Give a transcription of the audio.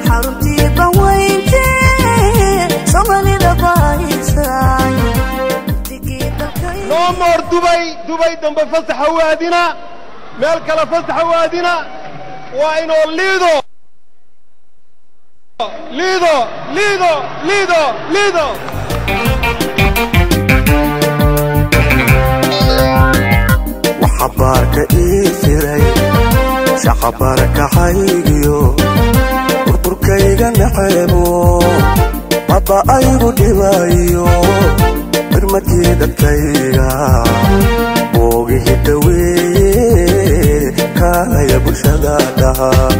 xaruntii baweynte soomaalida bahaysay digii dalkay noo moor dubay dubay dambe fasaxa waadina meel kale fasaxa waadina waa inoo liido liido liido liido liido waxabaarka ii firay shaqabarakaxaygiyo burburkayga naceebo maba aygu dhibayo birmadkii dadkayga boogihi dhaweeye kaalaya bulshada dhaha